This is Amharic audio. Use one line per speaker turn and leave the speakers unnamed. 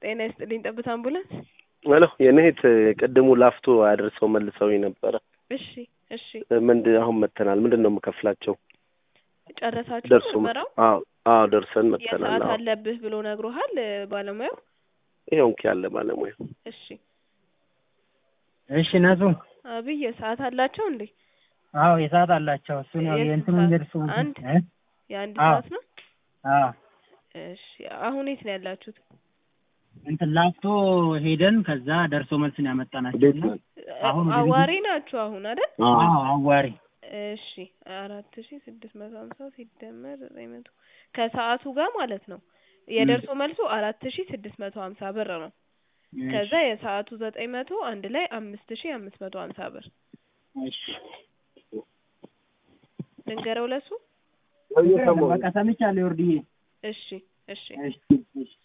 ጤና ይስጥልኝ ጠብታ አምቡላንስ።
ሄሎ የኔ እህት ቅድሙ ላፍቶ አድርሰው መልሰው ነበረ።
እሺ እሺ
ምንድን አሁን መተናል። ምንድን ነው የምከፍላቸው?
ጨረሳችሁ
ደርሶ
ምርመራው?
አዎ አዎ ደርሰን መተናል።
የሰዓት
አዎ
አለብህ ብሎ ነግሮሃል ባለሙያው?
ይኸው እንኪ ያለ ባለሙያ
እሺ
እሺ ነሱ
አብይ የሰዓት አላቸው እንዴ?
አዎ የሰዓት አላቸው። እሱ ነው
የት
የእንትኑ
ሰዓት?
ደርሱ
አንድ?
እ?
የአንድ
አዎ።
ሰዓት ነው?
አዎ
እሺ አሁን የት ነው ያላችሁት?
እንትን ላፍቶ ሄደን ከዛ ደርሶ መልስን ያመጣናቸው
ቤት
እና
ነን።
አሁን ወደ
አዋሪ ናችሁ አሁን አይደል?
አዎ አዋሪ
እሺ አራት ሺ ስድስት መቶ ሀምሳ ሲደመር ዘጠኝ መቶ ከሰዓቱ ጋር ማለት ነው። የደርሶ መልሱ አራት ሺ ስድስት መቶ ሀምሳ ብር ነው። ከዛ የሰዓቱ ዘጠኝ መቶ አንድ ላይ አምስት ሺ አምስት መቶ ሀምሳ ብር
እሺ
ልንገረው ለሱ።
በቃ ሰምቻለሁ። ወርድዬ
እሺ እሺ
እሺ እሺ